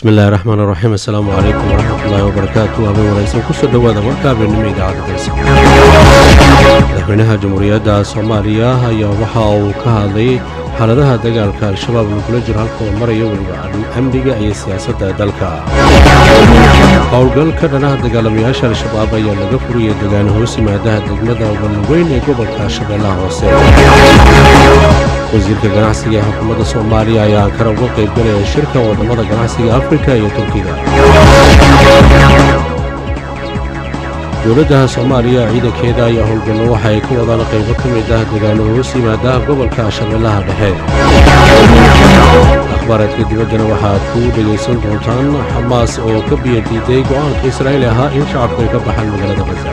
bismillahi raxmaan raxiim assalaamu calaykum waraxmatullaahi wabarakaatu habeen wanaagsan kusoo dhowaada warka habeenimo idaacadda dalsa madaxweynaha jamhuuriyadda soomaaliya ayaa waxa uu ka hadlay xaaladaha dagaalka al-shabaab lagula jiro halka uu marayo weliba amniga iyo siyaasadda dalka howlgalka dhanaha dagaalamayaasha al-shabaab ayaa laga furiyay degaan hoos yimaadaha degmada walweyn ee gobolka shabeellaha hoose wasiirka ganacsiga ee xukuumadda soomaaliya ayaa ankara uga qaybgalaya shirka waddamada ganacsiga afrika iyo turkiga dowladda soomaaliya ciidankeeda ayaa howlgallo waxa ay ka wadaan qaybo ka mid ah degaano hoos yimaadaha gobolka shabeellaha dhexe akhbaareedka dibaddana waxaad ku dhegaysan doontaan xamaas oo ka biyadiiday go'aanka israa'iil ahaa in shacabku ay ka baxaan magaalada khaza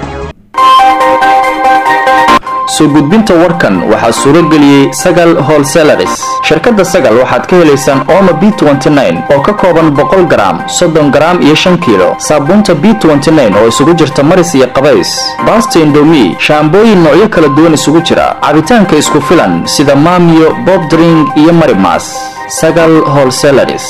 soo gudbinta warkan waxaa suuro geliyey sagal holselaris shirkadda sagal waxaad ka helaysaan omo b oo ka kooban boqol garaam soddon garaam iyo shan kiilo saabuunta b oo isugu jirta maris iyo qabays baasta indomi shaambooyin noocyo kala duwan isugu jira cabitaanka isku filan sida maamiyo bobdring iyo marimas sagal holselaris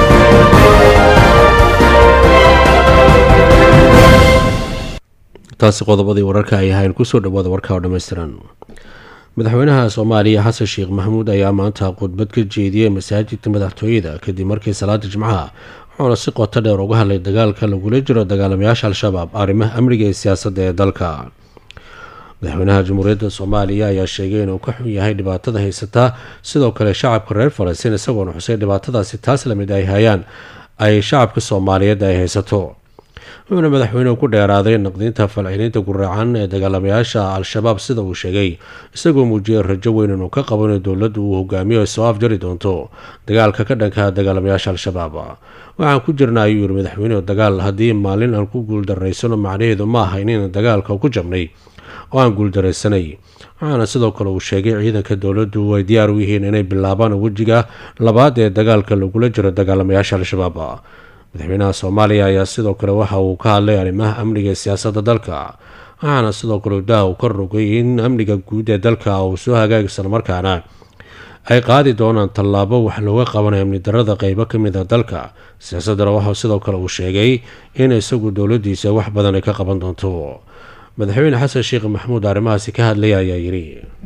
taasi qodobadii wararka ay ahayn kusoo dhawaada warka oo dhammaystiran madaxweynaha soomaaliya xasan sheekh maxamuud ayaa maanta khudbad ka jeediyey masaajidka madaxtooyada kadib markii salaada jimcaha wuxuuna si qoto dheer uga hadlay dagaalka lagula jiro dagaalamayaasha al-shabaab arrimaha amniga iyo siyaasadda ee dalka madaxweynaha jamhuuriyadda soomaaliya ayaa sheegay inuu ka xun yahay dhibaatada haysataa sidoo kale shacabka reer falastiin isagoona xusay dhibaatadaasi taas lamid ay hayaan ay shacabka soomaaliyeed ay haysato wuxuuna madaxweynuhu ku dheeraaday naqdinta falciniinta guraacan ee dagaalamayaasha al-shabaab sida uu sheegay isagoo muujiyay rajo weyn inuu ka qabo in dowladdu uu hogaamiyo ay soo afjari doonto dagaalka ka dhanka dagaalamayaasha al-shabaab waxaan ku jirna ayuu yiri madaxweynuhu dagaal haddii maalin aan ku guuldarraysano macnaheedu ma ahayn in dagaalka ku jabnay oo aan guuldaraysanay waxaana sidoo kale uu sheegay ciidanka dowladdu ay diyaar u yihiin inay bilaabaan wejiga labaad ee dagaalka lagula jiro dagaalamayaasha al-shabaab madaxweynaha soomaaliya ayaa sidoo kale waxa uu ka hadlay arrimaha amniga ee siyaasadda dalka waxaana sidoo kale daa uu ka rogay in amniga guud ee dalka uu soo hagaag islamarkaana ay qaadi doonaan tallaabo wax looga qabanayo amni darada qeybo ka mid a dalka siyaasaddana waxaa sidoo kale uu sheegay in isagu dowladdiisa wax badan ay ka qaban doonto madaxweyne xasan sheekh maxamuud arrimahaasi ka hadlaya ayaa yidhi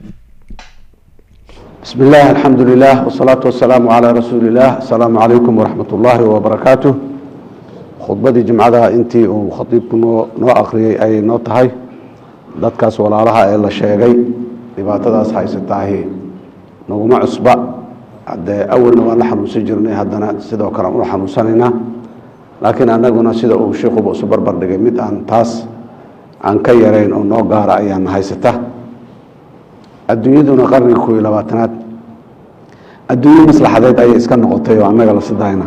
بسم الله الحمد لله والصلاة والسلام على رسول الله السلام عليكم ورحمة الله وبركاته خطبتي جمعة انتي وخطيبكم نو أخري أي نو تهي dadkaas walaalaha ee la sheegay dhibaatadaas haysataahi naguma cusba haddee awalna waan la xanuunsan jirnay haddana sidoo kale aan ula xanuunsanaynaa laakiin annaguna sida uu sheikuba isu barbar dhigay mid aan taas aan ka yarayn oo noo gaara ayaan haysata adduunyaduna qarniga koob iyo labaatanaad adduunyo maslaxadeed ayay iska noqotay oo annaga la sidayna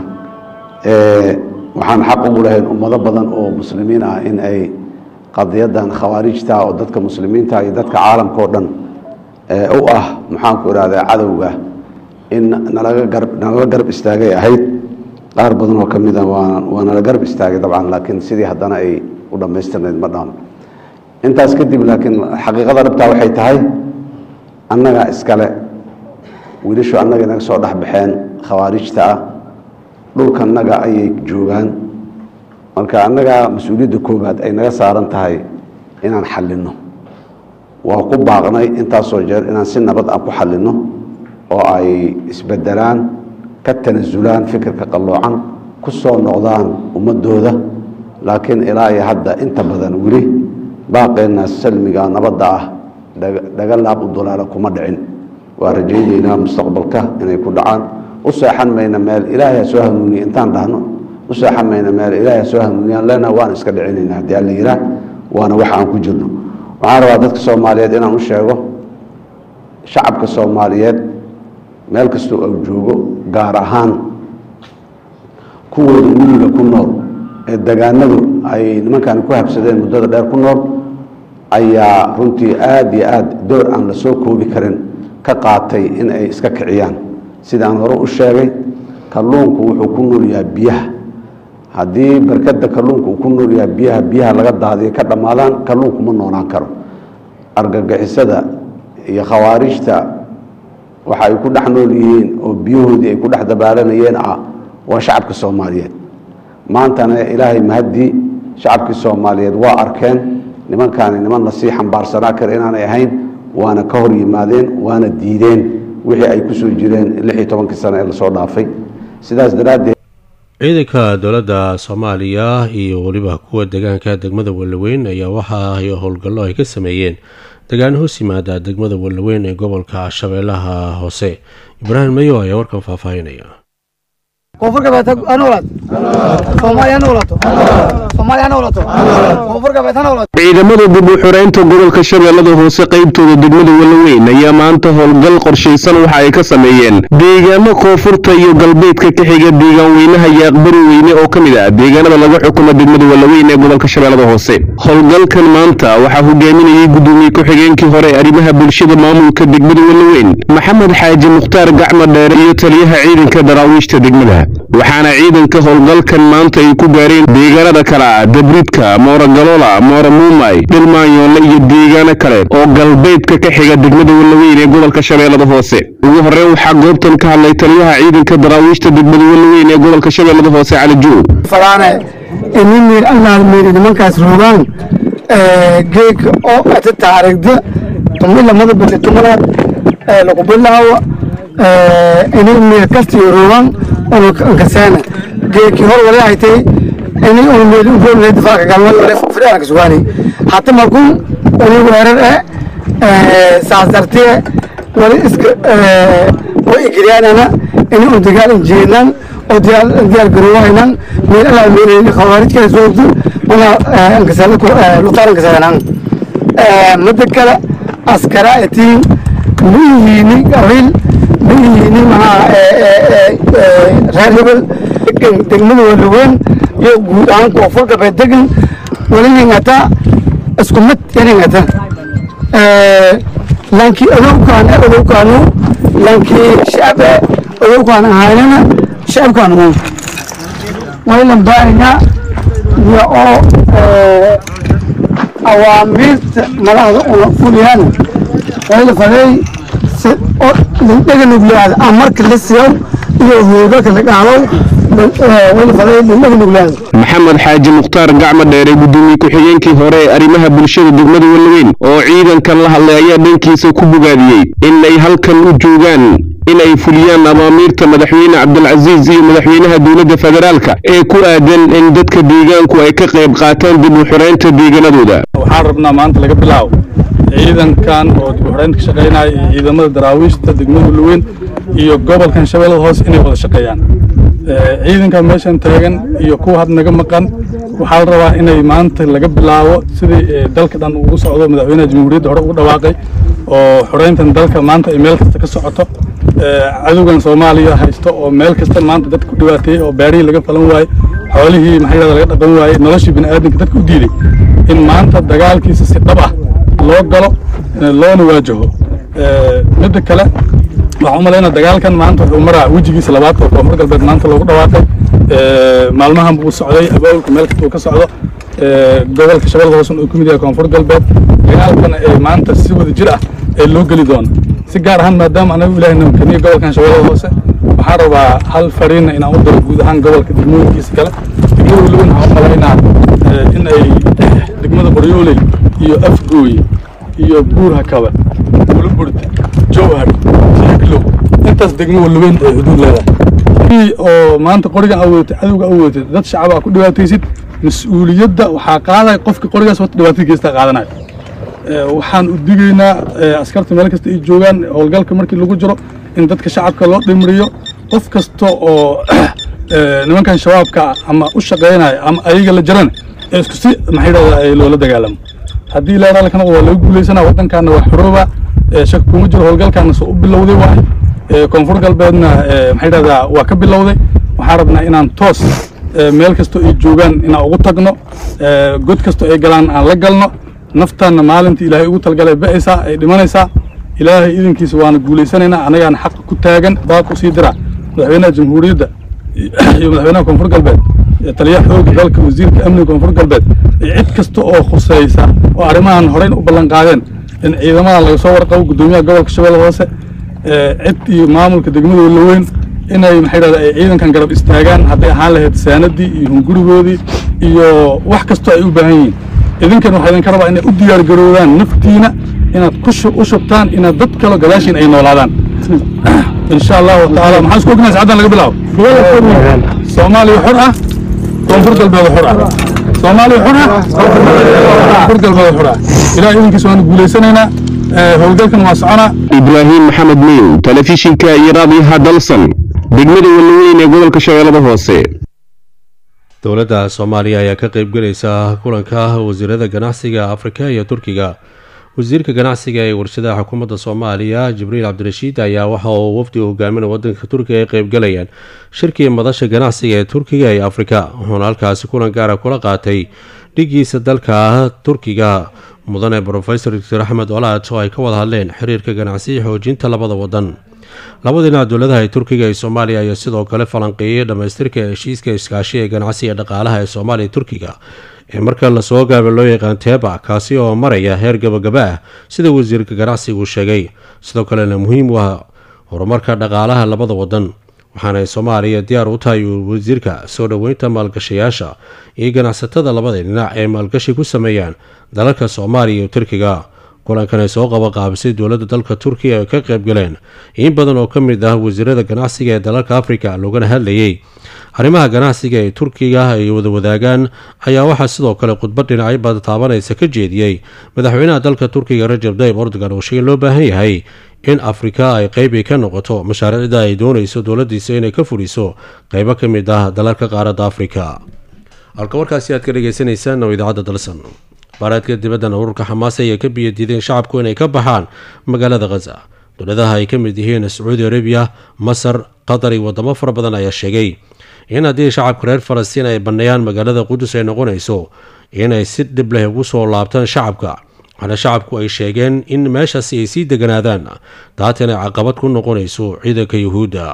waxaan xaq ugu lahayn ummado badan oo muslimiin ah in ay qadiyadan khawaarijta oo dadka muslimiinta iyo dadka caalamka oo dhan u ah maxaanku ihahdaa cadowga in nalaga garb nalala garb istaagay ahayd qaar badan oo ka mida waa waa nala garb istaagay dabcan laakiin sidii haddana ay u dhammaystirnayd ma dhaan intaas kadib laakiin xaqiiqada dhabtaa waxay tahay annaga iskale wiilashu annaga inaga soo dhex baxeen khawaarijta ah dhulkanaga ayay joogaan marka annaga mas-uuliyadda koobaad ay naga saaran tahay inaan xallinno waa ku baaqnay intaasoo jeer inaan si nabad aan ku xallinno oo ay isbedelaan ka tanasulaan fikirka qalloocan ku soo noqdaan ummadooda laakiin ilaa iyo hadda inta badan weli baaqeenna salmiga nabadda ah dhaga laab u dulaala kuma dhicin waa rajaynaynaa mustaqbalka inay ku dhacaan u seexan mayna meel ilaahay ha soo hanuuniye intaan dhahno u seexan mayna meel ilaahay ha soo hanuuniyaan lena waan iska dhicinayna haddii alla yiraa waana wax aan ku jirno waxaan rabaa dadka soomaaliyeed inaan u sheego shacabka soomaaliyeed meel kastoo au joogo gaar ahaan kuwooda miyiga ku nool ee degaanadu ay nimankan ku habsadeen muddada dheer ku nool ayaa runtii aada iyo aada door aan la soo koobi karin ka qaatay in ay iska kiciyaan sidaan hore u sheegay kalluunku wuxuu ku nool yahay biyaha haddii barkada kalluunka uu ku nool yahay biyaha biyaha laga daadiyo ka dhammaadaan kalluunku ma noolaan karo argagixisada iyo khawaarijta waxa ay ku dhex nool yihiin oo biyahoodii ay ku dhex dabaalanayeen ah waa shacabka soomaaliyeed maantana ilaahay mahaddii shacabkii soomaaliyeed waa arkeen nimankaani niman lasii xambaarsanaa kara inaanay ahayn waana ka hor yimaadeen waana diideen wixii ay kusoo jireen lix iyo tobankii sano ee lasoo dhaafay sidaas daraaddeed ciidanka dowladda soomaaliya iyo weliba kuwa deegaanka degmada wallaweyn ayaa waxa ay howlgallo ay ka sameeyeen degaan hoos yimaada degmada wallaweyn ee gobolka shabeellaha hoose ibraahim mayo ayaa warkan faahfaahinaya koonfur galbeed ha noolaad soomaaliya ha noolaato soomaaliya ha noolaato koonfur galbeed ha noolaato ciidamada dib u xoreynta gobolka shabeellada hoose qaybtooda degmada wallaweyn ayaa maanta howlgal qorshaysan waxa ay ka sameeyeen deegaano koonfurta iyo galbeedka ka xiga deegaan weynaha yaaqbari weyne oo ka mid ah deegaanada laga xukumo degmada wallaweyn ee gobolka shabeellada hoose howlgalkan maanta waxaa hogaaminayay gudoomiye ku-xigeenkii hore ee arrimaha bulshada maamulka degmada wallaweyn maxamed xaaji mukhtaar gacma dheere iyo taliyaha ciidanka daraawiishta degmada waxaana ciidanka howlgalkan maanta ay ku gaareen deegaanada kale ah dabridka mooragalola moora muumay dhilmaanyoole iyo deegaano kale oo galbeedka ka xiga degmada wallaweyn ee gobolka shabeellada hoose ugu horreyn waxaa goobtan ka hadlay taliyaha ciidanka daraawiishta degmada wallaweyn ee gobolka shabeellada hoose cali juul falaane ini miir allaad miiri nimankaas roogaan geeg oo ata taarigda tumi lamada bade tumanaad lagu bilaawo ini miir kastiyo roogaan unu kaseena geeki hor wali haytay ini unu miir ugoonle difaaca galma wale fidaan kasugaani hata markun uni weerar e saas dartiye wali iska way igiryaanana ini unu dagaal injeednan oo diyaar garowaynan meel alaa meel khawaarijkala soogto mana lutaan kasadanaan mada kale askara etiin miyihiini qabiil miyihiini maxaa reer hebel degan degmada walaweyn iyo guud ahaan koonfur galbeed degan wali ningata isku mid yaningata lankii odowkaan odowkaanu lankii shacabe odowkaan ahaynana shacabkaan uun waylan baahina iyo oo awaamiirta madaxda una fuliyaan wayla faday dhega nuglaada amarka la siyo iyo hoogalka la dhaalo wayla faday dhega nuglaada maxamed xaaji mukhtaar gacma dheere gudoomiye ku-xigeenkii hore ee arrimaha bulshada degmada wallaweyn oo ciidankan la hadlay ayaa dhankiisa ku bogaadiyey inay halkan u joogaan inay fuliyaan abaamiirta madaxweyne cabdilcasiis iyo madaxweynaha dowladda federaalka ee ku aadan in dadka deegaanku ay ka qayb qaataan dib u xoreynta deegaanadooda waxaan rabnaa maanta laga bilaabo ciidankan oo dib u xoreynta ka shaqaynaya iyo ciidamada daraawiishta degmada wallaweyn iyo gobolkan shabeellada hoose inay wada shaqeeyaan ciidankan meeshan taagan iyo kuwa had naga maqan waxaa la rabaa inay maanta laga bilaabo sidii dalka dhan ugu socdo madaxweynaha jamhuuriyadda hore ugu dhawaaqay oo xoreyntan dalka maanta ay meel kasta ka socoto cadowgan soomaaliya haysto oo meel kasta maanta dadka ku dhibaateeyey oo baarihii laga falan waaye xoolihii maxay yidhahda laga dhaqan waaye noloshii bini'aadamka dadka u diiday in maanta dagaalkiisa si dhab ah loo galo loona waajaho midda kale waxaan u malaynaa dagaalkan maanta wuxuu maraa wejigiisa labaad oo koonfur galbeed maanta loogu dhawaaqay maalmahan buu socday abaabulka meel kasta uu ka socdo gobolka shabeellada hoose uu ka mid yahay koonfur galbeed dagaalkana ee maanta si wada jir ah ee loo geli doono si gaar ahaan maadaama anagu ilaahay namkaniyo gobolkan shabeellada hoose waxaan rabaa hal fariina inaan u daro guud ahaan gobolka degmooyinkiisa kale degmada weliban waxaan u malaynaa in ay degmada qoryooley iyo afgooye iyo buur hakaba buluburd jowhar siiglow intaas degmo walaweyn ay xuduud leedahay oo maanta qorigan awoodtay cadowga awoodtay dad shacab aa ku dhibaataysid mas-uuliyadda waxaa qaadaya qofka qorigaas horta dhibaatada geystaa qaadanayo waxaan u digaynaa askarta meel kasta ay joogaan howlgalka markii lagu jiro in dadka shacabka loo dhimriyo qof kasta oo nimankan shabaabka ah ama u shaqaynaya ama ayaga la jarana ee isku si maxay dhahdaa loola dagaalamo haddii ilaa raalkana waa laga guulaysanaa waddankaana waa xorooba shak kuma jiro howlgalkaana soo u bilowday waay koonfur galbeedna maxay dhahdaa waa ka bilowday waxaan rabnaa inaan toos meel kastoo ay joogaan inaan ugu tagno god kastoo ay galaan aan la galno naftaanna maalinta ilaahay ugu talgalay ba'aysaa ay dhimanaysaa ilaahay idinkiisa waana guulaysanaynaa annagaana xaqa ku taagan baaq u sii dira madaxweynaha jamhuuriyadda iyo madaxweynaha koonfur galbeed taliyaha xoogga dalka wasiirka amniga koonfur galbeed iyo cid kasta oo khusaysa oo arrimahan horeyn u ballan qaadeen in ciidamadan laga soo warqabo guddoomiyaha gobolka shabeelle hoose cid iyo maamulka degmada walaweyn inay maxay dhahda ay ciidankan garab istaagaan hadday ahaan lahayd saanadii iyo hungurigoodii iyo wax kastoo ay u baahan yihiin idinkan waxaa idinka rabaa inay u diyaar garoodaan naftiina inaad ku u shubtaan inaad dad kale gadaashiin ay noolaadaan insha allahu tacaala maxaan isku ognahay sacaddan laga bilaabo soomaaliya xor ah koonfur galbeed xor ah soomaaliya xor ah koonfur galbeed xor ah ilaah idinkiisa waanu guulaysanaynaa howlgalkan waa soconaa ibraahim maxamed miyow telefishinka iyo raadiyaha dalsan degmada walaweyn ee gobolka shabeellada hoose dowladda soomaaliya ayaa ka qeybgelaysa kulanka wasiirada ganacsiga afrika iyo turkiga wasiirka ganacsiga ee warshadaha xukuumadda soomaaliya jibriil cabdirashiid ayaa waxa uu wafdi u hogaaminay wadanka turkiga ay qeybgalayaan shirkii madasha ganacsiga ee turkiga iyo afrika wuxuuna halkaasi kulan gaara kula qaatay dhigiisa dalka turkiga mudane brofesor doctor axmed olaad oo ay ka wada hadleen xiriirka ganacsiya xoojinta labada wadan labada dhinac dowladaha ee turkiga iyo soomaaliya ayaa sidoo kale falanqeeyay dhammaystirka heshiiska iskaashi ee ganacsiga dhaqaalaha ee soomaaliya turkiga ee marka lasoo gaaba loo yaqaan teeba kaasi oo maraya heer gabagaba ah sida wasiirka ganacsigu sheegay sidoo kalena muhiim u ah horumarka dhaqaalaha labada wadan waxaana soomaaliya diyaar u tahay wasiirka soo dhoweynta maalgashayaasha iyo ganacsatada labada dhinac ee maalgashi ku sameeyaan dalalka soomaaliya iyo turkiga kulankan ay soo qabaqaabisay dowladda dalka turkiya ay ka qaybgaleen in badan oo ka mid ah wasiirada ganacsiga ee dalalka afrika loogana hadlayay arrimaha ganacsiga ee turkiga ay wada wadaagaan ayaa waxaa sidoo kale khudbad dhinacyo bada taabanaysa ka jeediyey madaxweynaha dalka turkiga rajab dayib erdogan oo sheegay loo baahan yahay in afrika ay qeybi ka noqoto mashaariicda ay doonayso dowladiisa inay ka fuliso qeybo ka mid ah dalalka qaaradda afrika halka warkaasi aad ka dhegeysaneysaan oo idaacadda dalsan baaraadka dibaddan ururka xamaas ayay ka biyadiideen shacabku inay ka baxaan magaalada khaza dowladaha ay ka mid yihiin sacuudi arabiya masar qatar iyo wadamo fara badan ayaa sheegay in haddii shacabka reer falastiin ay banneeyaan magaalada qudus ay noqonayso inay si dhib leh ugu soo laabtaan shacabka waxaana shacabku ay sheegeen in meeshaasi ay sii deganaadaan taatan ay caqabad ku noqonayso ciidanka yuhuudda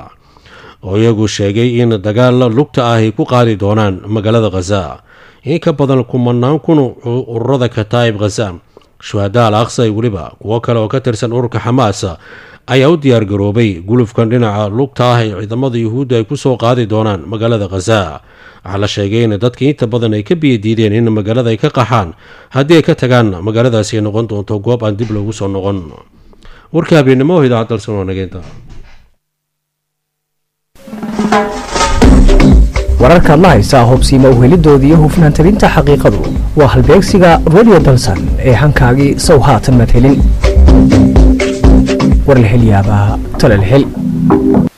oo iyagu sheegay in dagaal lugta ah ay ku qaadi doonaan magaalada khaza in ka badan kumanaan kun ururada kataa'ib khaza shuhada al aqsa iyo weliba kuwo kale oo ka tirsan ururka xamaas ayaa u diyaar garoobay gulufkan dhinaca lugta ah ee ciidamada yuhuudda ay kusoo qaadi doonaan magaalada khaza waxaa la sheegay in dadkii inta badan ay ka biyadiideen in magaalada ay ka qaxaan haddii ay ka tagaan magaaladaasi ay noqon doonto goob aan dib loogu soo noqon warka habeennimo oo idaacad dalsan waa nageynta wararkaad la haysaa hobsiima uhelidooda iyo hufnaan tabinta xaqiiqadu waa halbeegsiga radio dalsan ee hankaagii sow haatan madhelin war la hel yaabaa talal hel